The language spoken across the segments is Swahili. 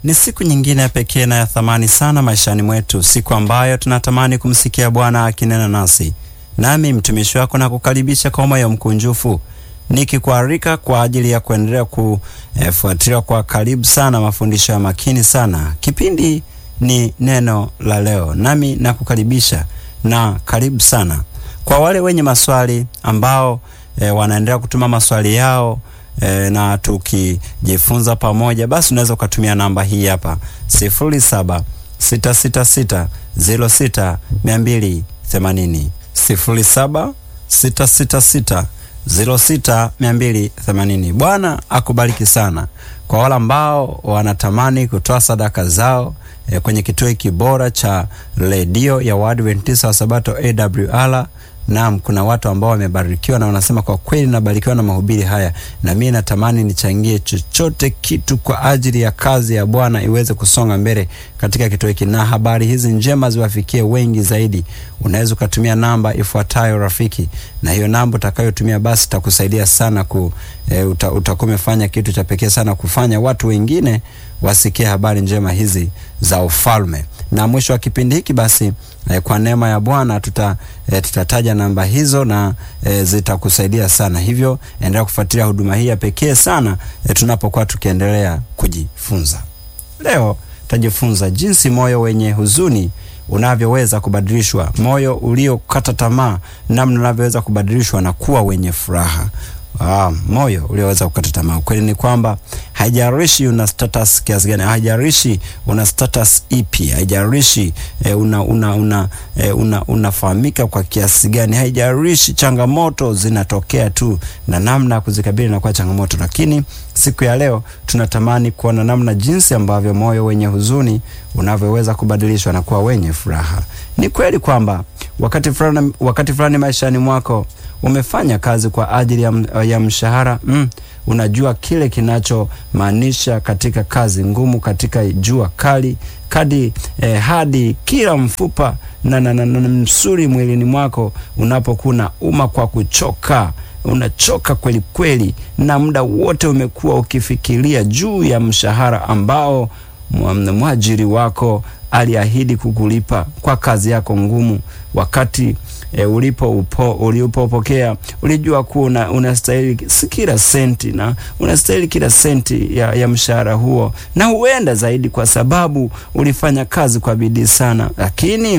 Ni siku nyingine ya pekee na ya thamani sana maishani mwetu, siku ambayo tunatamani kumsikia Bwana akinena nasi. Nami mtumishi wako na kukaribisha kwa moyo mkunjufu, nikikualika kwa ajili ya kuendelea kufuatilia kwa karibu sana mafundisho ya makini sana. Kipindi ni neno la leo, nami nakukaribisha na karibu sana. Kwa wale wenye maswali ambao e, wanaendelea kutuma maswali yao e, na tukijifunza pamoja, basi unaweza ukatumia namba hii hapa sifuri saba sita sita sita ziro sita mia mbili themanini sifuri saba sita sita sita ziro sita mia mbili themanini. Bwana akubariki sana. Kwa wale ambao wanatamani kutoa sadaka zao e, kwenye kituo hiki bora cha redio ya Waadventista wa Sabato AWR Naam, kuna watu ambao wamebarikiwa na wanasema kwa kweli nabarikiwa na mahubiri haya, na mimi natamani nichangie chochote kitu kwa ajili ya kazi ya Bwana iweze kusonga mbele katika kituo hiki, na habari hizi njema ziwafikie wengi zaidi. Unaweza ukatumia namba ifuatayo rafiki, na hiyo namba utakayotumia basi itakusaidia sana ku e, uta, utakuwa umefanya kitu cha pekee sana kufanya watu wengine wasikie habari njema hizi za ufalme. Na mwisho wa kipindi hiki basi e, kwa neema ya Bwana tuta e, tutataja namba hizo na e, zitakusaidia sana. Hivyo endelea kufuatilia huduma hii ya pekee sana e, tunapokuwa tukiendelea kujifunza. Leo tutajifunza jinsi moyo wenye huzuni unavyoweza kubadilishwa, moyo uliokata tamaa, namna unavyoweza kubadilishwa na kuwa wenye furaha. Ah, moyo ulioweza kukata tamaa. Ukweli ni kwamba haijalishi una status kiasi gani, haijalishi una status ipi, haijalishi eh, una una una eh, una unafahamika kwa kiasi gani, haijalishi changamoto zinatokea tu na namna ya kuzikabili na kwa changamoto. Lakini siku ya leo tunatamani kuona namna jinsi ambavyo moyo wenye huzuni unavyoweza kubadilishwa na kuwa wenye furaha. Ni kweli kwamba wakati fulani wakati fulani maishani mwako umefanya kazi kwa ajili ya, ya mshahara mm, unajua kile kinachomaanisha katika kazi ngumu, katika jua kali kadi eh, hadi kila mfupa na, na, na, na msuri mwilini mwako unapokuwa uma kwa kuchoka unachoka kweli kweli, na muda wote umekuwa ukifikiria juu ya mshahara ambao mwajiri wako aliahidi kukulipa kwa kazi yako ngumu. Wakati e, ulipo upo ulipopokea ulijua kuwa unastahili kila senti na unastahili kila senti ya, ya mshahara huo, na huenda zaidi, kwa sababu ulifanya kazi kwa bidii sana, lakini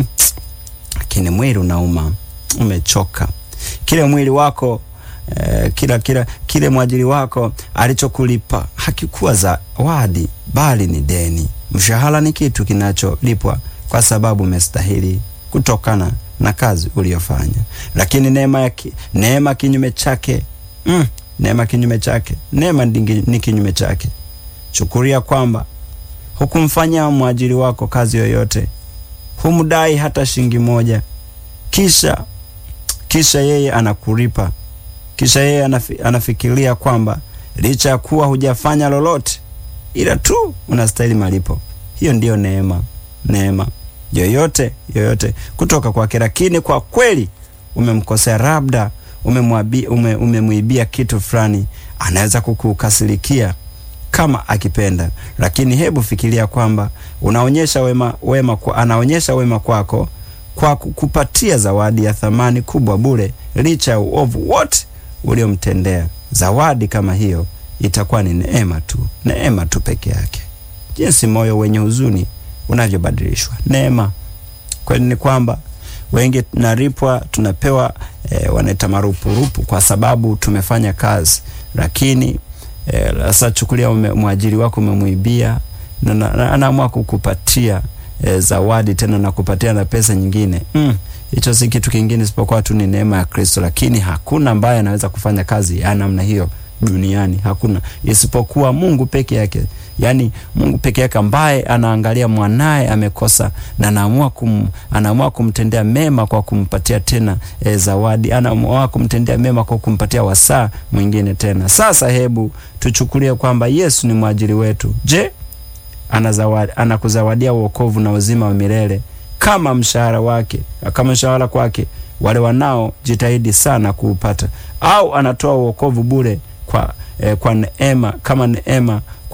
lakini mwili unauma, umechoka, kile mwili wako Eh, kila kila kile mwajiri wako alichokulipa hakikuwa zawadi, bali ni deni. Mshahara ni kitu kinacholipwa kwa sababu umestahili kutokana na kazi uliyofanya, lakini neema ya ki, neema kinyume chake mm, neema kinyume chake, neema ni kinyume chake. Chukulia kwamba hukumfanyia mwajiri wako kazi yoyote, humdai hata shilingi moja, kisha kisha yeye anakulipa kisha yeye anafi, anafikiria kwamba licha ya kuwa hujafanya lolote ila tu unastahili malipo. Hiyo ndiyo neema, neema yoyote yoyote kutoka kwake. Lakini kwa kweli umemkosea, labda umemwibia ume, ume kitu fulani, anaweza kukukasirikia kama akipenda. Lakini hebu fikiria kwamba unaonyesha wema, wema kwa, anaonyesha wema kwako kwa kukupatia zawadi ya thamani kubwa bure, licha ya uovu wote uliomtendea. Zawadi kama hiyo itakuwa ni neema tu, neema tu peke yake. Jinsi moyo wenye huzuni unavyobadilishwa neema. Kweli ni kwamba wengi tunalipwa, tunapewa e, wanaita marupurupu kwa sababu tumefanya kazi, lakini sasa e, chukulia mwajiri wako umemwibia na anaamua kukupatia e, zawadi tena na kupatia na pesa nyingine mm. Hicho si kitu kingine isipokuwa tu ni neema ya Kristo, lakini hakuna ambaye anaweza kufanya kazi ya namna hiyo duniani, hakuna isipokuwa Mungu peke yake. Yaani Mungu peke yake ambaye anaangalia mwanaye amekosa na anaamua kum, anaamua kumtendea mema kwa kumpatia tena e, zawadi, anaamua kumtendea mema kwa kumpatia wasaa mwingine tena. Sasa hebu tuchukulie kwamba Yesu ni mwajiri wetu. Je, anazawadi, anakuzawadia wokovu na uzima wa milele kama mshahara wake, kama mshahara kwake wale wanao jitahidi sana kuupata, au anatoa wokovu bure kwa, eh, kwa neema kama neema kwa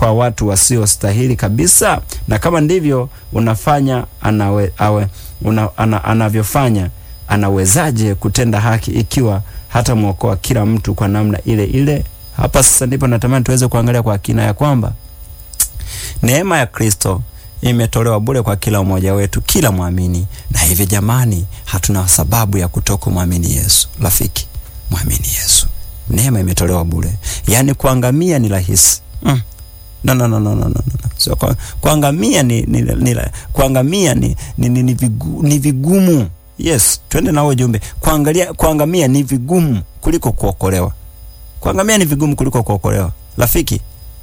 kwa watu wasiostahili kabisa? Na kama ndivyo unafanya anawe, awe, una, ana, anavyofanya anawezaje kutenda haki ikiwa hata mwokoa kila mtu kwa namna ile ile? Hapa sasa ndipo natamani tuweze kuangalia kwa kina ya kwamba neema ya Kristo imetolewa bure kwa kila mmoja wetu, kila mwamini. Na hivi jamani, hatuna sababu ya kutoka mwamini Yesu. Rafiki, mwamini Yesu, neema imetolewa bure. Yaani kuangamia ni rahisi mm. No, no, no, no, no, no. So, kwa, kuangamia ni, ni, ni, kuangamia ni, ni, ni, ni, vigu, ni vigumu. Yes, twende na huo jumbe. Kuangalia, kuangamia ni vigumu kuliko kuokolewa. Kuangamia ni vigumu kuliko kuokolewa. Rafiki,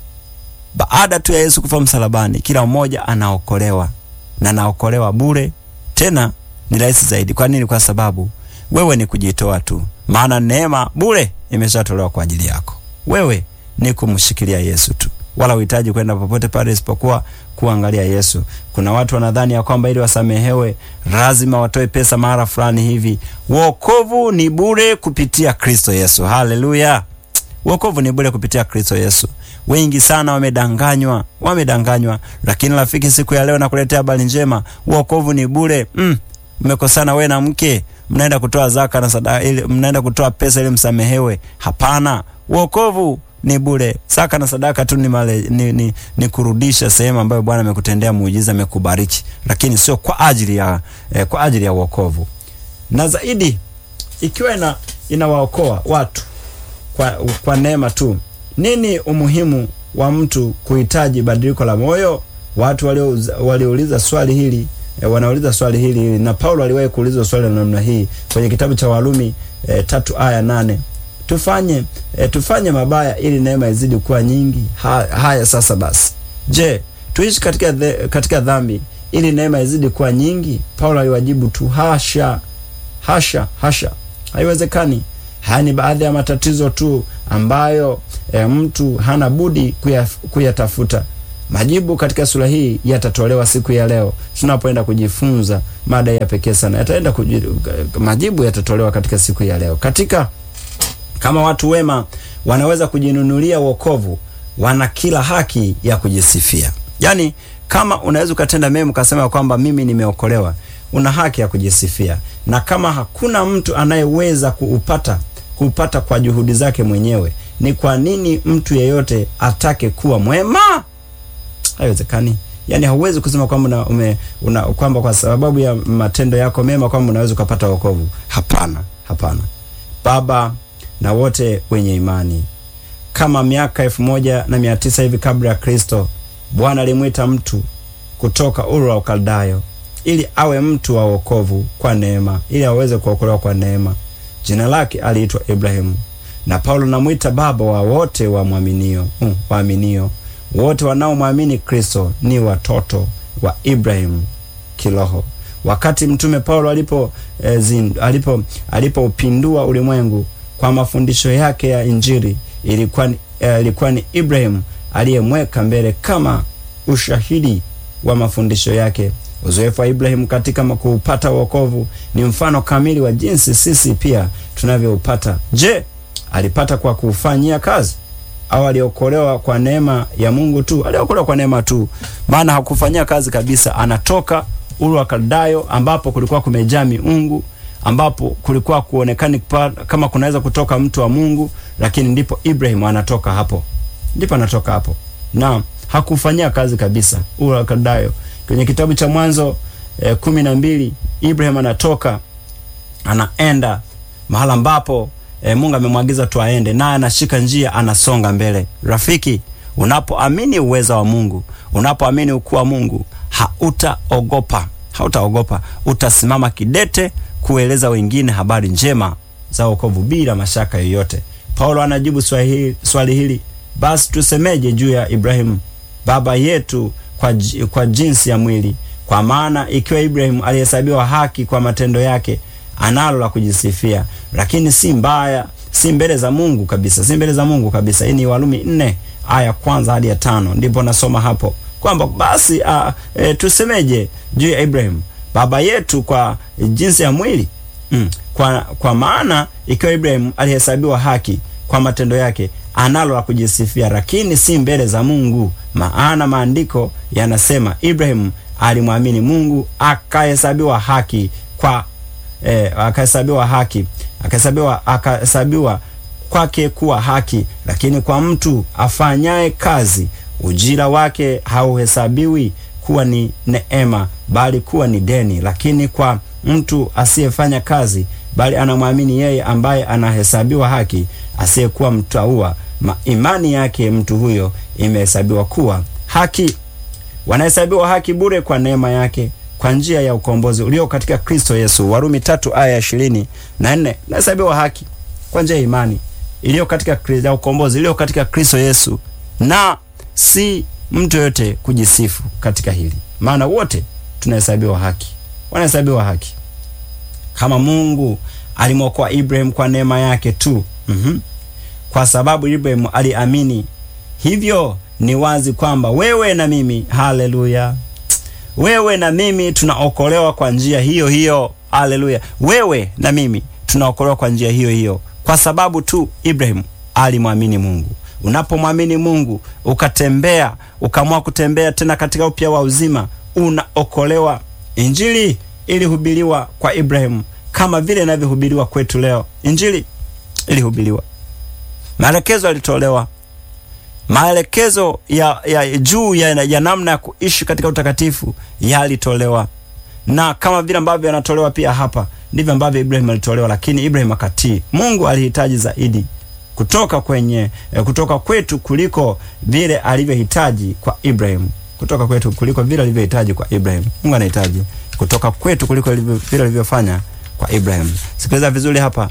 baada tu ya Yesu kufa msalabani, kila mmoja anaokolewa na naokolewa bure, tena ni rahisi zaidi. Kwa nini? Kwa sababu wewe ni kujitoa tu, maana neema bure imeshatolewa kwa ajili yako. Wewe ni kumshikilia Yesu tu, wala uhitaji kwenda popote pale isipokuwa kuangalia Yesu. Kuna watu wanadhani ya kwamba ili wasamehewe lazima watoe pesa mara fulani hivi. Wokovu ni bure kupitia Kristo Yesu. Haleluya! Wokovu ni bure kupitia Kristo Yesu. Wengi sana wamedanganywa, wamedanganywa. Lakini rafiki, siku ya leo nakuletea habari njema. Wokovu ni bure. Mm, mmekosana wewe na mke, mnaenda kutoa zaka na sadaka ili mnaenda kutoa pesa ili msamehewe. Hapana, wokovu ni bure. Zaka na sadaka tu ni, male, ni, ni, ni kurudisha sehemu ambayo Bwana amekutendea muujiza, amekubariki, lakini sio kwa ajili ya eh, kwa ajili ya wokovu. Na zaidi ikiwa ina inawaokoa watu kwa, kwa neema tu nini umuhimu wa mtu kuhitaji badiliko la moyo? Watu waliouliza swali hili e, wanauliza swali hili hili na Paulo aliwahi kuuliza swali la namna hii kwenye kitabu cha Warumi e, tatu aya nane tufanye e, tufanye mabaya ili neema izidi kuwa nyingi. Ha, haya sasa basi, je, tuishi katika, the, katika dhambi ili neema izidi kuwa nyingi? Paulo aliwajibu tu hasha, hasha, hasha, haiwezekani. Haya ni baadhi ya matatizo tu ambayo e, mtu hana budi kuyatafuta. Majibu katika sura hii yatatolewa siku ya leo tunapoenda kujifunza mada ya pekee sana. Yataenda kuji, majibu yatatolewa katika siku ya leo. Katika kama watu wema wanaweza kujinunulia wokovu, wana kila haki ya kujisifia. Yaani, kama unaweza ukatenda mema ukasema kwamba mimi nimeokolewa, una haki ya kujisifia, na kama hakuna mtu anayeweza kuupata kupata kwa juhudi zake mwenyewe, ni kwa nini mtu yeyote atake kuwa mwema? Haiwezekani. Yani hauwezi kusema kwamba ume una, kwamba kwa sababu ya matendo yako mema kwamba unaweza ukapata wokovu. Hapana, hapana. Baba na wote wenye imani, kama miaka elfu moja na mia tisa hivi kabla ya Kristo, Bwana alimwita mtu kutoka Uru wa Ukaldayo ili awe mtu wa wokovu kwa neema, ili aweze kuokolewa kwa neema. Jina lake aliitwa Ibrahimu, na Paulo namwita baba wa wote waaminio. Um, waaminio wote wanaomwamini Kristo ni watoto wa Ibrahimu kiroho. Wakati mtume Paulo alipo eh, zin, alipo alipoupindua ulimwengu kwa mafundisho yake ya Injili, ilikuwa ni, eh, ilikuwa ni Ibrahimu aliyemweka mbele kama ushahidi wa mafundisho yake. Uzoefu wa Ibrahimu katika kuupata wokovu ni mfano kamili wa jinsi sisi pia tunavyoupata. Je, alipata kwa kufanyia kazi au aliokolewa kwa neema ya Mungu tu? Aliokolewa kwa neema tu, maana hakufanyia kazi kabisa. Anatoka Uru wa Kaldayo ambapo kulikuwa kumejaa miungu, ambapo kulikuwa kuonekani kama kunaweza kutoka mtu wa Mungu, lakini ndipo Ibrahimu anatoka hapo, ndipo anatoka hapo na hakufanyia kazi kabisa Uru wa Kaldayo. Kwenye kitabu cha Mwanzo eh, kumi na mbili Ibrahim anatoka anaenda mahala ambapo eh, Mungu amemwagiza tu aende, naye anashika njia, anasonga mbele. Rafiki, unapoamini uweza wa Mungu, unapoamini ukuu wa Mungu, hautaogopa, hautaogopa, utasimama kidete kueleza wengine habari njema za wokovu bila mashaka yoyote. Paulo anajibu swali hili, swali hili, basi tusemeje juu ya Ibrahimu baba yetu kwa, kwa jinsi ya mwili. Kwa maana ikiwa Ibrahimu alihesabiwa haki kwa matendo yake, analo la kujisifia, lakini si mbaya, si mbele za Mungu kabisa, si mbele za Mungu kabisa. Hii ni Warumi nne aya kwanza hadi ya tano, ndipo nasoma hapo kwamba basi a, e, tusemeje juu ya Ibrahimu baba yetu kwa jinsi ya mwili mm. Kwa, kwa maana ikiwa Ibrahimu alihesabiwa haki kwa matendo yake, analo la kujisifia, lakini si mbele za Mungu, maana maandiko yanasema Ibrahim alimwamini Mungu akahesabiwa haki kwa eh, akahesabiwa haki akahesabiwa akahesabiwa kwake kuwa haki. Lakini kwa mtu afanyaye kazi ujira wake hauhesabiwi kuwa ni neema, bali kuwa ni deni. Lakini kwa mtu asiyefanya kazi, bali anamwamini yeye ambaye anahesabiwa haki, asiyekuwa mtaua, imani yake mtu huyo imehesabiwa kuwa haki. Wanahesabiwa haki bure kwa neema yake kwa njia ya ukombozi ulio katika Kristo Yesu. Warumi tatu aya ishirini na nne. Nahesabiwa haki kwa njia ya imani iliyo katika ya ukombozi iliyo katika Kristo Yesu, na si mtu yoyote kujisifu katika hili, maana wote tunahesabiwa haki, wanahesabiwa haki kama Mungu alimwokoa Ibrahim kwa neema yake tu. mm -hmm. Kwa sababu Ibrahim aliamini, hivyo ni wazi kwamba wewe na mimi, haleluya, wewe na mimi tunaokolewa kwa njia hiyo hiyo. Haleluya, wewe na mimi tunaokolewa kwa njia hiyo hiyo kwa sababu tu Ibrahim alimwamini Mungu. Unapomwamini Mungu ukatembea, ukaamua kutembea tena katika upya wa uzima, unaokolewa. Injili ilihubiriwa kwa Ibrahim kama vile inavyohubiriwa kwetu leo. Injili ilihubiriwa, maelekezo yalitolewa, maelekezo ya, ya juu ya, ya namna ya kuishi katika utakatifu yalitolewa, na kama vile ambavyo yanatolewa pia hapa ndivyo ambavyo Ibrahim alitolewa, lakini Ibrahim akatii. Mungu alihitaji zaidi kutoka kwenye eh, kutoka kwetu kuliko vile alivyohitaji kwa Ibrahim, kutoka kwetu kuliko vile alivyohitaji kwa Ibrahim. Mungu anahitaji kutoka kwetu kuliko vile alivyofanya kwa Ibrahim. Sikiliza vizuri hapa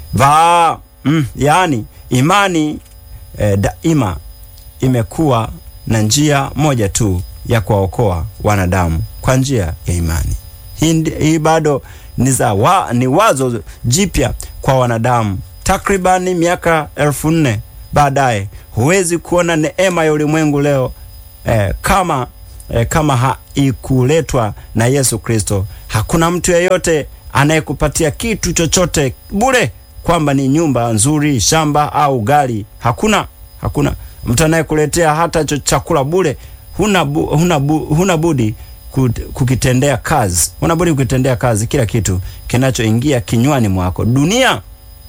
va mm, yaani imani eh, daima imekuwa na njia moja tu ya kuwaokoa wanadamu kwa njia ya imani. Hii, hii bado ni, za wa, ni wazo jipya kwa wanadamu. Takribani miaka elfu nne baadaye huwezi kuona neema ya ulimwengu leo eh, kama eh, kama haikuletwa na Yesu Kristo. Hakuna mtu yeyote anayekupatia kitu chochote bure, kwamba ni nyumba nzuri, shamba au gari. Hakuna, hakuna mtu anayekuletea hata chakula bure. Huna, bu, huna, bu, huna budi kukitendea kazi, unabudi kukitendea kazi kila kitu kinachoingia kinywani mwako. Dunia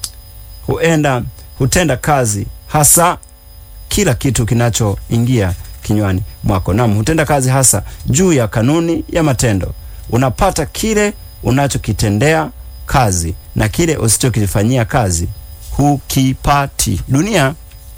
huenda hutenda kazi hasa kila kitu kinachoingia kinywani mwako. Naam, hutenda kazi hasa juu ya kanuni ya matendo. Unapata kile unachokitendea kazi na kile usichokifanyia kazi hukipati. Dunia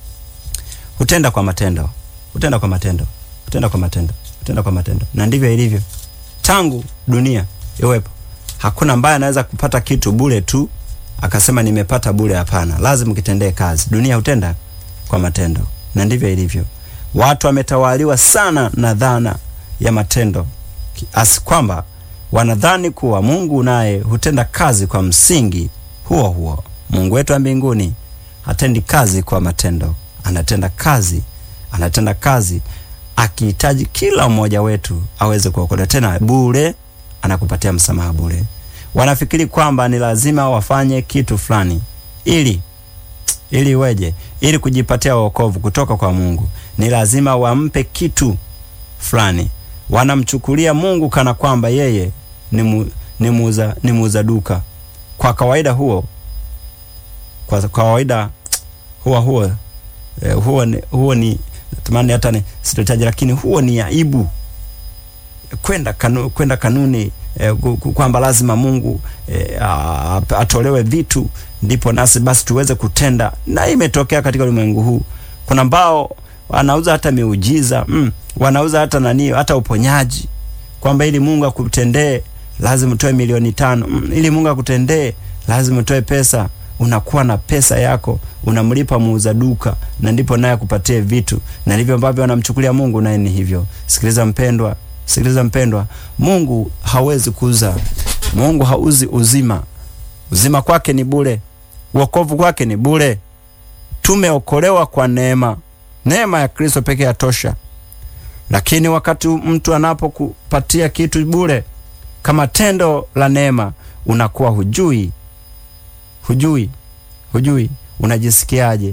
hutenda kwa matendo, hutenda kwa matendo, hutenda kwa matendo tenda kwa matendo, na ndivyo ilivyo tangu dunia iwepo. Hakuna ambaye anaweza kupata kitu bure tu akasema nimepata bure. Hapana, lazima ukitendee kazi. Dunia hutenda kwa matendo, na ndivyo ilivyo. Watu wametawaliwa sana na dhana ya matendo, kiasi kwamba wanadhani kuwa Mungu naye hutenda kazi kwa msingi huo huo. Mungu wetu wa mbinguni hatendi kazi kwa matendo, anatenda kazi, anatenda kazi akihitaji kila mmoja wetu aweze kuokolewa, tena bure, anakupatia msamaha bure. Wanafikiri kwamba ni lazima wafanye kitu fulani ili ili iweje? Ili kujipatia wokovu kutoka kwa Mungu ni lazima wampe kitu fulani. Wanamchukulia Mungu kana kwamba yeye ni mu, ni muuza ni muuza duka. Kwa kawaida huo kwa kawaida huwa huo eh, huo ni, huo ni natamani hata ni sitotaji, lakini huo ni aibu kwenda kanu, kwenda kanuni eh, kwamba lazima Mungu eh, atolewe vitu ndipo nasi basi tuweze kutenda. Na imetokea katika ulimwengu huu, kuna ambao wanauza hata miujiza mm, wanauza hata nani, hata uponyaji, kwamba ili Mungu akutendee lazima utoe milioni tano mm, ili Mungu akutendee lazima utoe pesa. Unakuwa na pesa yako unamlipa muuza duka, na ndipo naye akupatie vitu, na ndivyo ambavyo wanamchukulia Mungu, naye ni hivyo. Sikiliza mpendwa, sikiliza mpendwa, Mungu hawezi kuuza. Mungu hauzi uzima. Uzima kwake ni bure, wokovu kwake ni bure. Tumeokolewa kwa neema, neema ya Kristo pekee yatosha. Lakini wakati mtu anapokupatia kitu bure kama tendo la neema, unakuwa hujui hujui hujui unajisikiaje,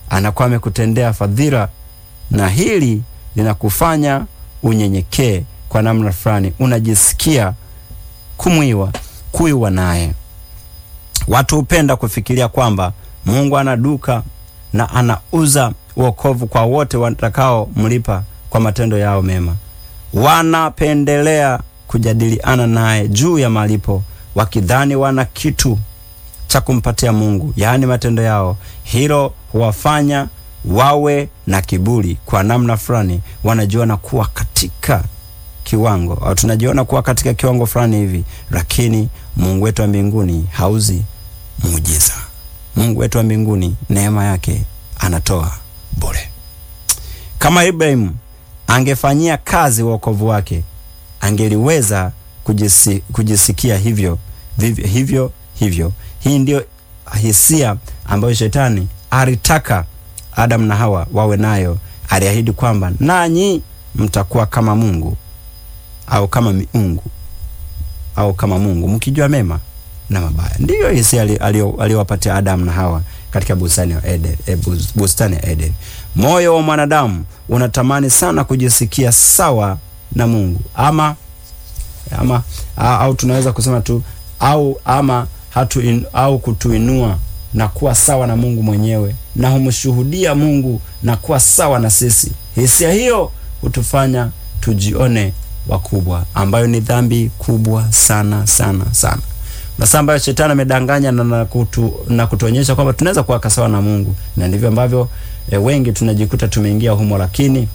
anakuwa amekutendea fadhila, na hili linakufanya unyenyekee kwa namna fulani, unajisikia kumwiwa kuiwa naye. Watu hupenda kufikiria kwamba Mungu ana duka na anauza wokovu kwa wote watakao mlipa kwa matendo yao mema. Wanapendelea kujadiliana naye juu ya malipo, wakidhani wana kitu cha kumpatia Mungu, yaani matendo yao. Hilo huwafanya wawe na kiburi kwa namna fulani, wanajiona kuwa katika kiwango au tunajiona kuwa katika kiwango fulani hivi, lakini Mungu wetu wa mbinguni hauzi muujiza. Mungu wetu wa mbinguni neema yake anatoa bure. Kama Ibrahimu angefanyia kazi wokovu wake, angeliweza kujisi, kujisikia hivyo vivyo, hivyo hivyo. Hii ndio hisia ambayo shetani alitaka Adamu na Hawa wawe nayo. Aliahidi kwamba nanyi mtakuwa kama Mungu au kama miungu au kama Mungu mkijua mema na mabaya. Ndiyo hisia aliyowapatia Adamu na Hawa katika bustani ya Eden, e, bustani ya Eden. Moyo wa mwanadamu unatamani sana kujisikia sawa na Mungu ama, ama au tunaweza kusema tu au ama hatu in, au kutuinua na kuwa sawa na Mungu mwenyewe na humshuhudia Mungu na kuwa sawa na sisi. Hisia hiyo hutufanya tujione wakubwa, ambayo ni dhambi kubwa sana sana sana. Masaa ambayo shetani amedanganya na, na, kutu, na kutuonyesha kwamba tunaweza kuwa sawa na Mungu, na ndivyo ambavyo e, wengi tunajikuta tumeingia humo, lakini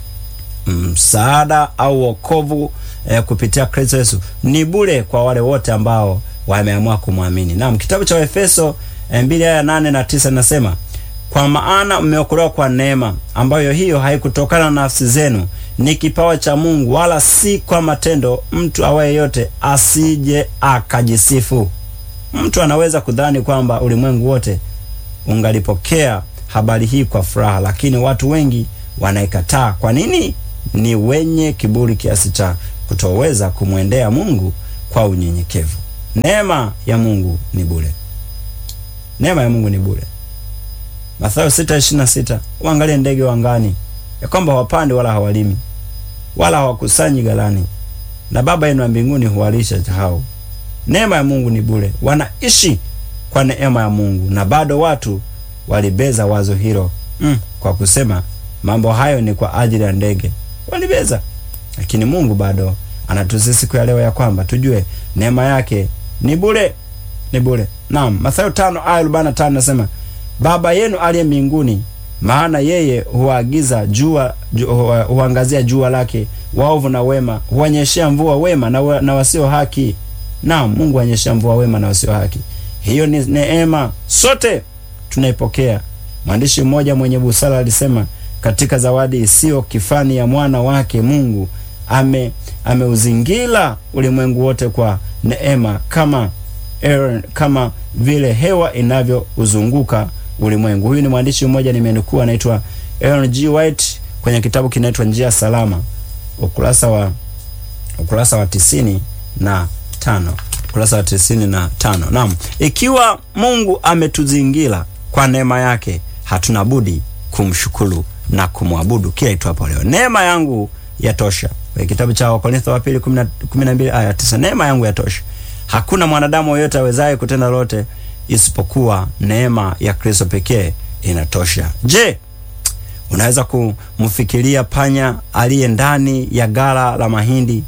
msaada au wokovu e, kupitia Kristo Yesu ni bure kwa wale wote ambao wameamua kumwamini. Naam, kitabu cha Efeso mbili aya nane na tisa nasema kwa maana mmeokolewa kwa neema, ambayo hiyo haikutokana na nafsi zenu, ni kipawa cha Mungu, wala si kwa matendo, mtu awaye yote asije akajisifu. Mtu anaweza kudhani kwamba ulimwengu wote ungalipokea habari hii kwa furaha, lakini watu wengi wanaikataa. Kwa nini? Ni wenye kiburi kiasi cha kutoweza kumwendea Mungu kwa unyenyekevu. Neema ya Mungu ni bure. Neema ya Mungu ni bure. Mathayo 6:26, uangalie ndege wa angani ya kwamba hawapandi wala hawalimi wala hawakusanyi ghalani, na Baba yenu wa mbinguni huwalisha hao. Neema ya Mungu ni bure. Wanaishi kwa neema ya Mungu, na bado watu walibeza wazo hilo mm, kwa kusema mambo hayo ni kwa ajili ya ndege. Walibeza, lakini Mungu bado anatusi siku ya leo ya kwamba tujue neema yake ni bure, ni bure. Naam, Mathayo 5 aya 45 nasema Baba yenu aliye mbinguni, maana yeye huagiza jua ju, huangazia jua lake waovu na wema, huonyeshea mvua wema na, we, na wasio haki. Naam, Mungu huonyeshea mvua wema na wasio haki. Hiyo ni neema, sote tunaipokea. Mwandishi mmoja mwenye busara alisema katika zawadi isiyo kifani ya mwana wake Mungu ame ameuzingira ulimwengu wote kwa neema kama Aaron, kama vile hewa inavyouzunguka ulimwengu. Huyu ni mwandishi mmoja nimenukuu, anaitwa Aaron G. White kwenye kitabu kinaitwa Njia Salama, ukurasa wa ukurasa wa tisini na tano ukurasa wa tisini na tano. Naam, ikiwa Mungu ametuzingira kwa neema yake, hatuna budi kumshukuru na kumwabudu kila itwapo leo. Neema yangu yatosha. Kwenye kitabu cha Wakorintho wa pili 12 aya 9, neema yangu yatosha. Hakuna mwanadamu yoyote awezaye kutenda lote isipokuwa neema ya Kristo pekee inatosha. Je, unaweza kumfikiria panya aliye ndani ya ghala la mahindi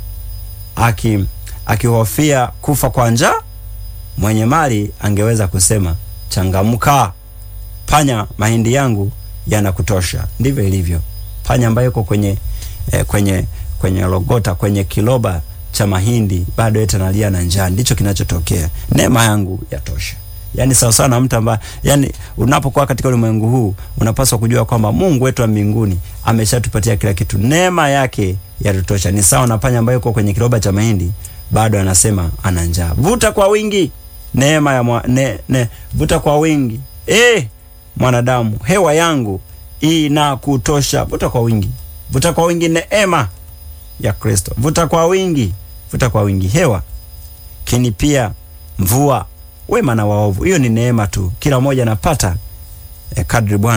aki akihofia kufa kwa njaa? Mwenye mali angeweza kusema changamka, panya, mahindi yangu yanakutosha. Ndivyo ilivyo. Panya ambaye yuko kwenye eh, kwenye kwenye logota kwenye kiloba cha mahindi bado eti analia na njaa. Ndicho kinachotokea. Neema yangu yatosha. Yaani sawa sawa na mtu ambaye, yani unapokuwa katika ulimwengu huu unapaswa kujua kwamba Mungu wetu wa mbinguni ameshatupatia kila kitu. Neema yake yatutosha. Ni sawa na panya ambaye yuko kwenye kiloba cha mahindi bado anasema ana njaa. Vuta kwa wingi neema ya mwa, ne, ne, vuta kwa wingi eh, mwanadamu, hewa yangu inakutosha. Vuta kwa wingi, vuta kwa wingi neema ya Kristo. Vuta kwa wingi, vuta kwa wingi hewa, kini pia mvua, wema na waovu. Hiyo ni neema tu, kila mmoja anapata eh, kadri Bwana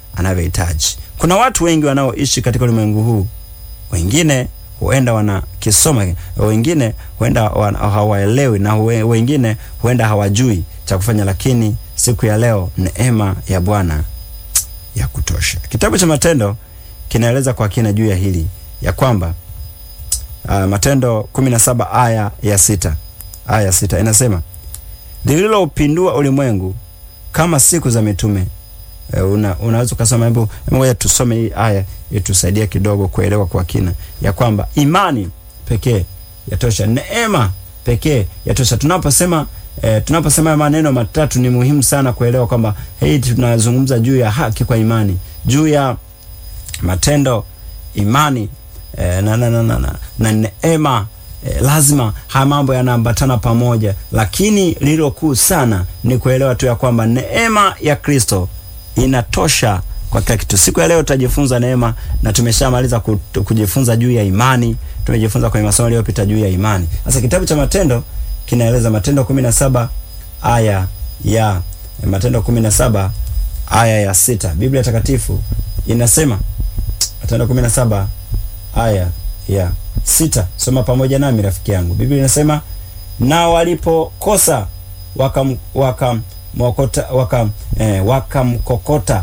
anavyohitaji. Kuna watu wengi wanaoishi katika ulimwengu huu, wengine huenda wanakisoma, wengine huenda hawaelewi, na wengine huenda hawajui cha kufanya, lakini siku ya leo neema ya Bwana ya kutosha. Kitabu cha Matendo kinaeleza kwa kina juu ya hili ya kwamba uh, Matendo 17 aya ya sita aya ya sita inasema lililopindua ulimwengu kama siku za mitume. Uh, una, unaweza ukasoma, hebu ngoja tusome hii aya itusaidia kidogo kuelewa kwa kina ya kwamba imani pekee yatosha, neema pekee yatosha. Tunaposema eh, tunaposema maneno matatu ni muhimu sana kuelewa kwamba hii tunazungumza juu ya haki kwa imani, juu ya matendo imani eh, na, na, na, na, na, na neema eh, lazima haya mambo yanaambatana pamoja, lakini lililo kuu sana ni kuelewa tu ya kwamba neema ya Kristo inatosha kwa kila kitu. Siku ya leo tutajifunza neema, na tumeshamaliza kujifunza juu ya imani. Tumejifunza kwenye masomo yaliyopita juu ya imani. Sasa kitabu cha Matendo kinaeleza Matendo 17 aya ya Matendo 17 aya ya sita. Biblia Takatifu inasema Matendo 17 aya ya sita. Soma pamoja nami rafiki yangu. Biblia inasema na walipokosa wakam wakam mwokota wakam eh, wakamkokota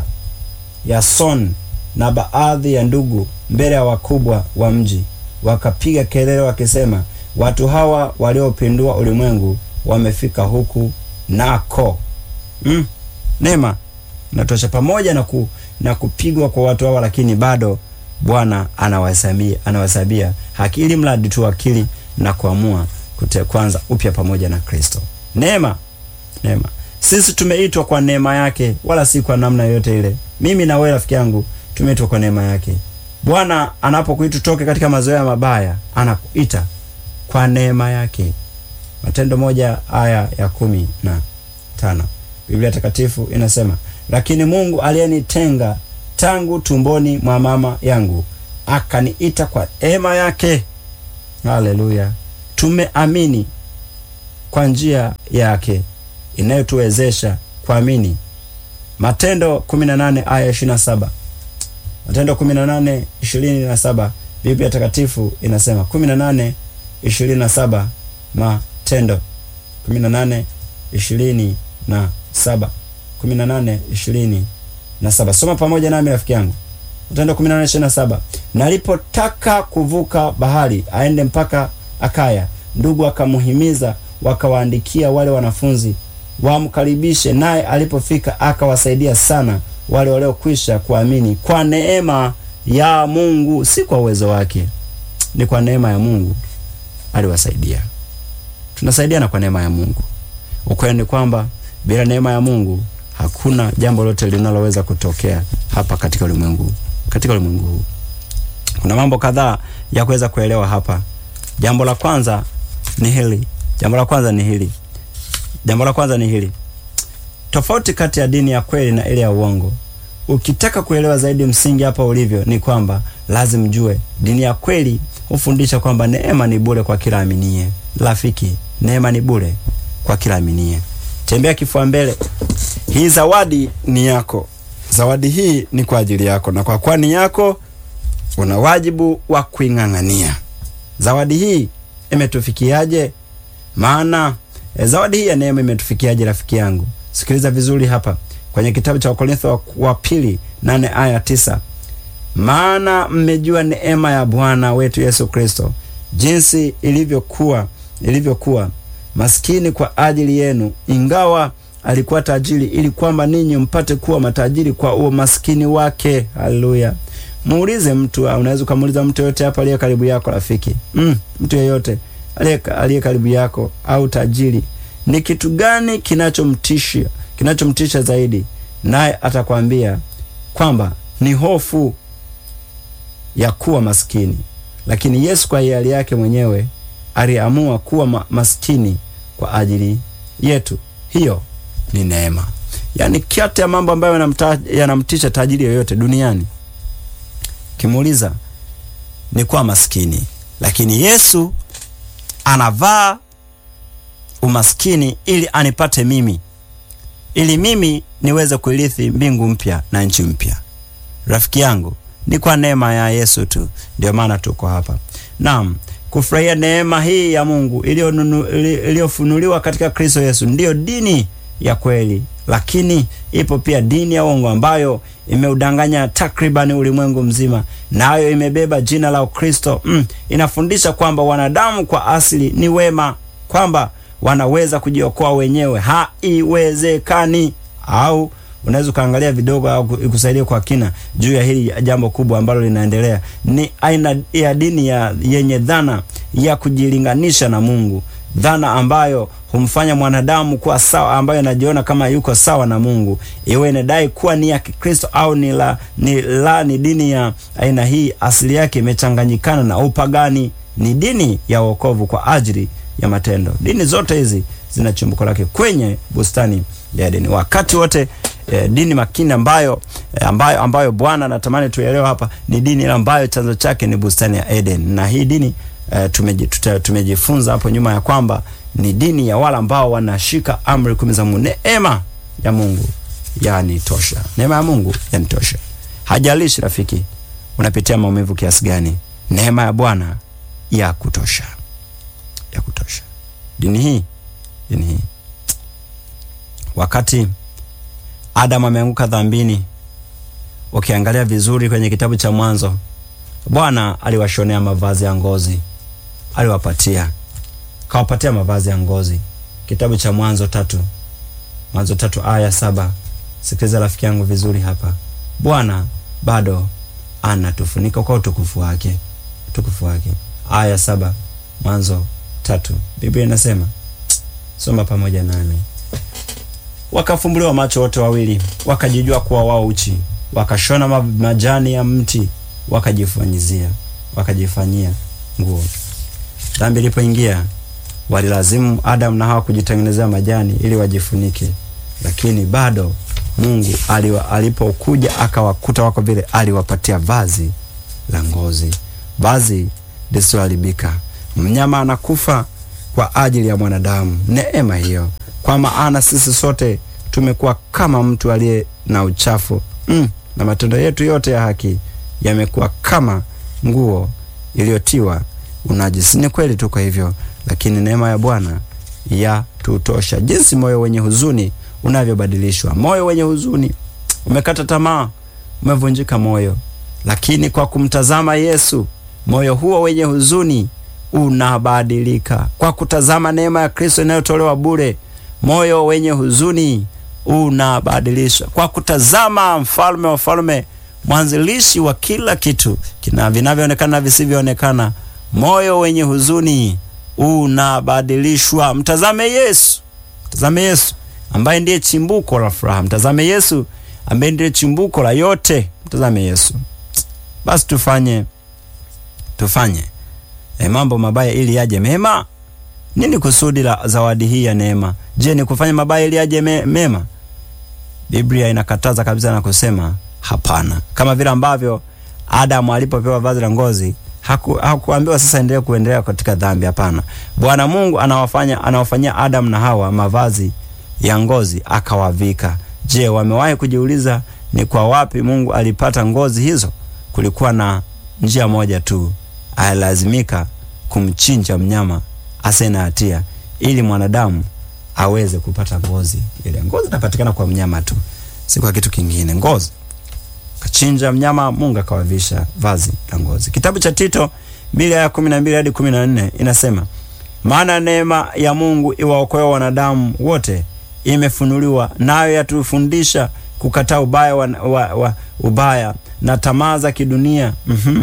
Yason na baadhi ya ndugu mbele ya wakubwa wa mji, wakapiga kelele wakisema, watu hawa waliopindua ulimwengu wamefika huku nako. Mm, neema natosha. Pamoja na, ku, na kupigwa kwa watu hawa, lakini bado Bwana anawahesabia anawahesabia haki, ili mradi tu akili na kuamua kute kwanza upya pamoja na Kristo. Neema, neema. Sisi tumeitwa kwa neema yake, wala si kwa namna yoyote ile. Mimi na wewe rafiki yangu tumeitwa kwa neema yake. Bwana anapokuita toke katika mazoea mabaya, anakuita kwa neema yake. Matendo moja aya ya kumi na tano Biblia Takatifu inasema, lakini Mungu aliyenitenga tangu tumboni mwa mama yangu akaniita kwa neema yake. Haleluya! Tumeamini kwa njia yake inayotuwezesha kuamini. Matendo 18 aya 27. Matendo 18 27, Biblia Takatifu inasema 18 27. Matendo 18 27, 18 27. Soma pamoja nami rafiki yangu. Matendo 18 27. Nalipotaka kuvuka bahari aende mpaka Akaya, ndugu akamuhimiza, wakawaandikia wale wanafunzi wamkaribishe, naye alipofika akawasaidia sana wale waliokwisha kuamini kwa neema ya Mungu, si kwa uwezo wake, ni kwa neema ya Mungu aliwasaidia. Tunasaidiana kwa neema ya Mungu. Ukweli ni kwamba bila neema ya Mungu hakuna jambo lote linaloweza kutokea hapa katika ulimwengu katika ulimwengu huu. Kuna mambo kadhaa ya kuweza kuelewa hapa. Jambo la kwanza ni hili. Jambo la kwanza ni hili. Jambo la kwanza ni hili. Tofauti kati ya dini ya kweli na ile ya uongo. Ukitaka kuelewa zaidi msingi hapa ulivyo ni kwamba lazima jue dini ya kweli hufundisha kwamba neema ni bure kwa kila aminie. Rafiki, neema ni bure kwa kila aminie. Tembea kifua mbele. Hii zawadi ni yako. Zawadi hii ni kwa ajili yako, na kwa kuwa ni yako, una wajibu wa kuing'ang'ania. Zawadi hii imetufikiaje? Maana e, zawadi hii ya neema imetufikiaje, rafiki yangu? Sikiliza vizuri hapa kwenye kitabu cha Wakorintho wa, wa pili nane aya tisa maana mmejua neema ya Bwana wetu Yesu Kristo jinsi ilivyokuwa ilivyokuwa maskini kwa ajili yenu, ingawa alikuwa tajiri, ili kwamba ninyi mpate kuwa matajiri kwa uo maskini wake. Haleluya! Muulize mtu, unaweza ukamuuliza mtu yoyote hapa aliye karibu yako, rafiki mm, mtu yeyote aliye karibu yako au tajiri, ni kitu gani kinachomtisha kinachomtisha zaidi? Naye atakwambia kwamba ni hofu ya kuwa maskini. Lakini Yesu kwa hiari yake mwenyewe aliamua kuwa ma maskini kwa ajili yetu. Hiyo ni neema. Yaani, kati ya mambo ambayo yanamtisha tajiri yoyote duniani, kimuuliza ni kuwa maskini, lakini Yesu anavaa umaskini ili anipate mimi, ili mimi niweze kuirithi mbingu mpya na nchi mpya. rafiki yangu, ni kwa neema ya Yesu tu, ndio maana tuko hapa. Naam, kufurahia neema hii ya Mungu iliyofunuliwa katika Kristo Yesu ndiyo dini ya kweli, lakini ipo pia dini ya uongo ambayo imeudanganya takribani ulimwengu mzima, nayo imebeba jina la Ukristo. Mm, inafundisha kwamba wanadamu kwa asili ni wema, kwamba wanaweza kujiokoa wenyewe. Haiwezekani. Au unaweza ukaangalia vidogo au ikusaidia kwa kina juu ya hili jambo kubwa ambalo linaendelea. Ni aina ya dini ya yenye dhana ya kujilinganisha na Mungu, dhana ambayo humfanya mwanadamu kuwa sawa, ambayo anajiona kama yuko sawa na Mungu, iwe inadai kuwa ni ya Kikristo au ni la ni la ni dini ya aina hii, asili yake imechanganyikana na upagani. Ni dini ya wokovu kwa ajili ya matendo. Dini zote hizi zina chimbuko lake kwenye bustani ya Edeni. Wakati wote eh, dini makini ambayo eh, ambayo ambayo Bwana anatamani tuelewe hapa ni dini ambayo chanzo chake ni bustani ya Eden, na hii dini eh, tumeji, tuta, tumejifunza hapo nyuma ya kwamba ni dini ya wale ambao wanashika amri kumi za Mungu. Neema ya Mungu yani tosha, neema ya Mungu yani tosha. Hajalishi rafiki unapitia maumivu kiasi gani, neema ya Bwana ya kutosha, ya kutosha. Dini hii dini hii wakati Adamu ameanguka dhambini, ukiangalia vizuri kwenye kitabu cha Mwanzo, Bwana aliwashonea mavazi ya ngozi, aliwapatia kawapatia mavazi ya ngozi. Kitabu cha Mwanzo tatu, Mwanzo tatu aya saba. Sikiliza rafiki yangu vizuri hapa, Bwana bado anatufunika kwa utukufu wake, utukufu wake. Aya saba, Mwanzo tatu, Biblia inasema, soma pamoja nami Wakafumbuliwa macho wote wawili, wakajijua kuwa wao uchi, wakashona majani ya mti, wakajifanyizia wakajifanyia nguo. Dhambi ilipoingia, walilazimu Adamu na Hawa kujitengenezea majani ili wajifunike, lakini bado Mungu aliwa, alipokuja akawakuta wako vile, aliwapatia vazi la ngozi, vazi lisiloharibika. Mnyama anakufa kwa ajili ya mwanadamu, neema hiyo kwa maana sisi sote tumekuwa kama mtu aliye na uchafu mm, na matendo yetu yote ya haki yamekuwa kama nguo iliyotiwa unajisi. Ni kweli tuko hivyo, lakini neema ya Bwana ya tutosha. Jinsi moyo wenye huzuni unavyobadilishwa. Moyo wenye huzuni, umekata tamaa, umevunjika moyo, lakini kwa kumtazama Yesu, moyo huo wenye huzuni unabadilika. Kwa kutazama neema ya Kristo inayotolewa bure moyo wenye huzuni unabadilishwa kwa kutazama mfalme wa falme, mwanzilishi wa kila kitu kina vinavyoonekana na visivyoonekana. Moyo wenye huzuni unabadilishwa. Mtazame Yesu, mtazame Yesu ambaye ndiye chimbuko la furaha. Mtazame Yesu ambaye ndiye chimbuko la yote. Mtazame Yesu. Basi tufanye tufanye e, mambo mabaya ili yaje mema. Nini kusudi la zawadi hii ya neema? Je, ni kufanya mabaya ili aje me, mema? Biblia inakataza kabisa na kusema hapana. Kama vile ambavyo Adamu alipopewa vazi la ngozi haku, hakuambiwa sasa endelee kuendelea katika dhambi. Hapana, Bwana Mungu anawafanya anawafanyia Adamu na Hawa mavazi ya ngozi akawavika. Je, wamewahi kujiuliza ni kwa wapi Mungu alipata ngozi hizo? Kulikuwa na njia moja tu, alilazimika kumchinja mnyama asiye na hatia ili mwanadamu aweze kupata ngozi ile. Ngozi inapatikana kwa mnyama tu, si kwa kitu kingine. Ngozi kachinja mnyama, Mungu akawavisha vazi la ngozi. Kitabu cha Tito mbili aya kumi na mbili hadi kumi na nne inasema maana neema ya Mungu iwaokoe wanadamu wote imefunuliwa, nayo yatufundisha kukataa ubaya wa, wa, wa, ubaya na tamaa za kidunia mm -hmm.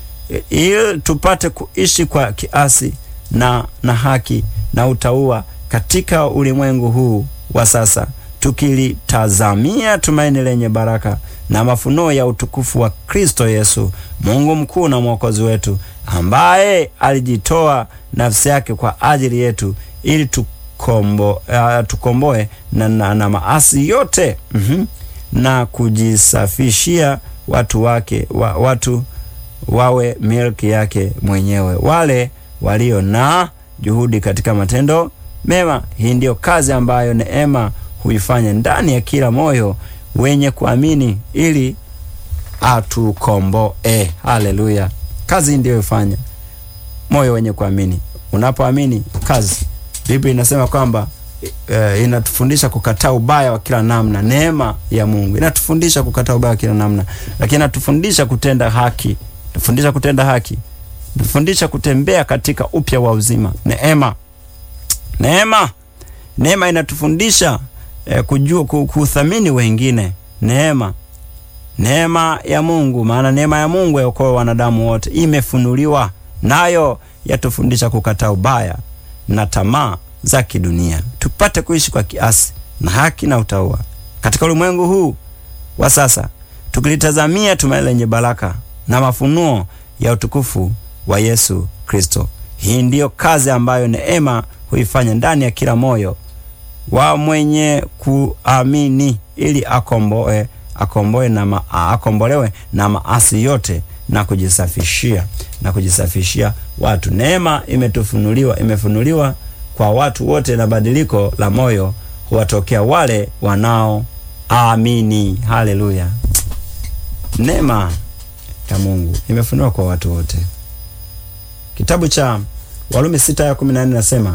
ili tupate kuishi kwa kiasi na, na haki na utauwa katika ulimwengu huu wa sasa, tukilitazamia tumaini lenye baraka na mafunuo ya utukufu wa Kristo Yesu, Mungu mkuu na mwokozi wetu, ambaye alijitoa nafsi yake kwa ajili yetu ili tukombo, uh, tukomboe na, na, na maasi yote mm -hmm, na kujisafishia watu wake wa, watu wawe milki yake mwenyewe, wale walio na juhudi katika matendo mema. Hii ndiyo kazi ambayo neema huifanya ndani ya kila moyo wenye kuamini, ili atukomboe. Haleluya! Kazi ndiyo ifanya moyo wenye kuamini. Unapoamini kazi, Biblia inasema kwamba e, inatufundisha kukataa ubaya wa kila namna. Neema ya Mungu inatufundisha kukataa ubaya wa kila namna, lakini inatufundisha kutenda haki, tufundisha kutenda haki, tufundisha kutembea katika upya wa uzima. Neema, neema, neema inatufundisha e, kujua kuthamini wengine. Neema neema ya Mungu, maana neema ya Mungu yaokoa wanadamu wote, imefunuliwa nayo yatufundisha kukataa ubaya na tamaa za kidunia, tupate kuishi kwa kiasi na haki na utauwa katika ulimwengu huu wa sasa, tukilitazamia tumaini lenye baraka na mafunuo ya utukufu wa Yesu Kristo. Hii ndiyo kazi ambayo neema huifanya ndani ya kila moyo wa mwenye kuamini, ili akomboe akomboe na ma, akombolewe na maasi yote na kujisafishia na kujisafishia watu. Neema imetufunuliwa, imefunuliwa kwa watu wote, na badiliko la moyo huwatokea wale wanaoamini. Haleluya! Neema ya Mungu imefunuliwa kwa watu wote. Kitabu cha Warumi sita ya kumi na nne nasema,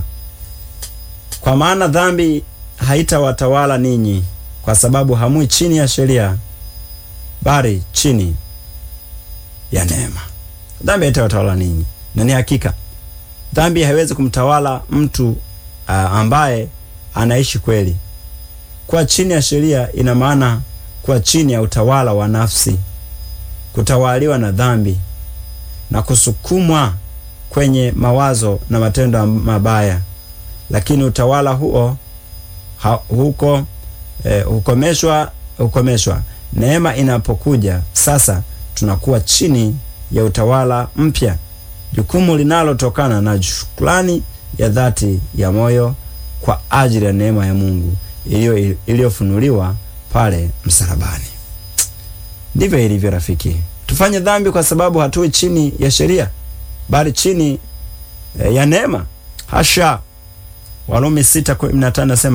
kwa maana dhambi haitawatawala ninyi kwa sababu hamui chini ya sheria bali chini ya neema. Dhambi haitawatawala ninyi, na ni hakika dhambi haiwezi kumtawala mtu uh, ambaye anaishi kweli. Kuwa chini ya sheria ina maana kuwa chini ya utawala wa nafsi, kutawaliwa na dhambi na kusukumwa kwenye mawazo na matendo mabaya, lakini utawala huo ha, huko eh, hukomeshwa hukomeshwa neema inapokuja. Sasa tunakuwa chini ya utawala mpya, jukumu linalotokana na shukrani ya dhati ya moyo kwa ajili ya neema ya Mungu iliyofunuliwa pale msalabani. Ndivyo ilivyo rafiki, tufanye dhambi kwa sababu hatui chini ya sheria bali chini eh, ya neema. Hasha! Warumi 6:15 nasema